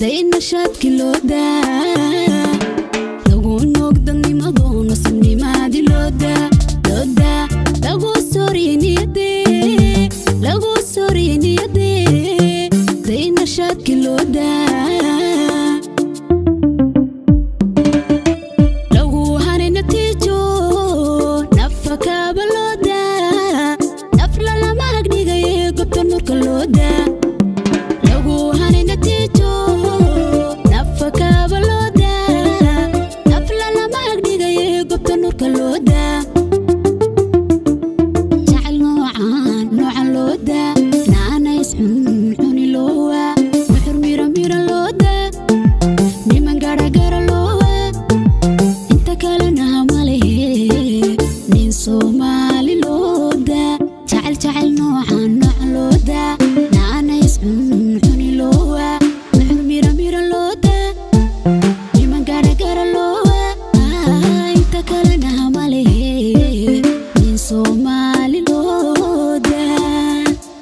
daynashaadki loo daa lagu noogdanimado nasabnimaadi loodaa loodaa lagu sooriye niyade lagu sooriye niyade daynashaadki loo daa lagu hane natiijo nafakaaba loo daa nafla lama agdhigaye gobta nurka loo daa lagu hane natiijo nafakaaba loo daa nafla lama agdhigaye gobta nurka loo daa jacayl noocan noocan loo daa naanays cuncuni loo waa muxur mira mira loo daa niman garagara loo waa inta kalena malehe nin soomaali loo daa jacayl jacayl noocan noocan loo daa naanays cuncuni loo waa muxur mira mira loo daa niman garagara loo waa inta kalena malehe nin soomaali loo daa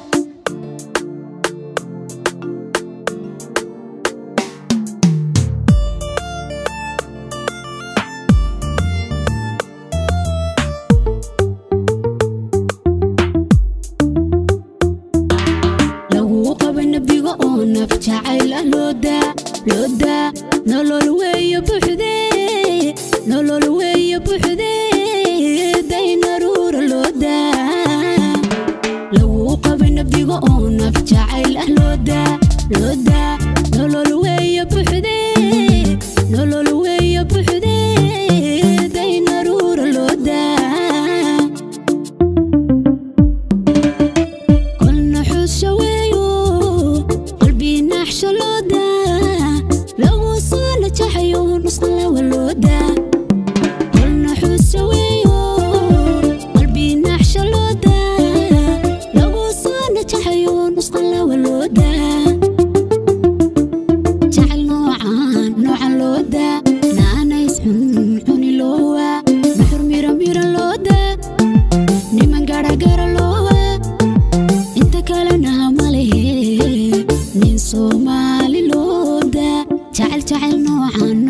lagu qaba nabiga oo naf jacayl ah loo daa loo daa nolol weeye buuxde nolol weeye buuxde daynaruura loo daa lagu qaba nabiga oo naf jacayl ah loo daa loo daa nolol weeye buuxde nolol weeye buuxde daynaruura loo daa kolna xusha weeyo qalbii naaxsha loo daa lagu soo najaxayo nusqa lawa loo daa kolna xusha weeyo qalbii naaxsha loo daa lagu soo najaxayo nusqa lawa loo daa jacayl noocan noocan loo daa naanays cuncuni loo waa muxur mira mira loo daa niman garagara loo waa inta kalena malehe nin soomaali loo daa jacayl jacayl noocan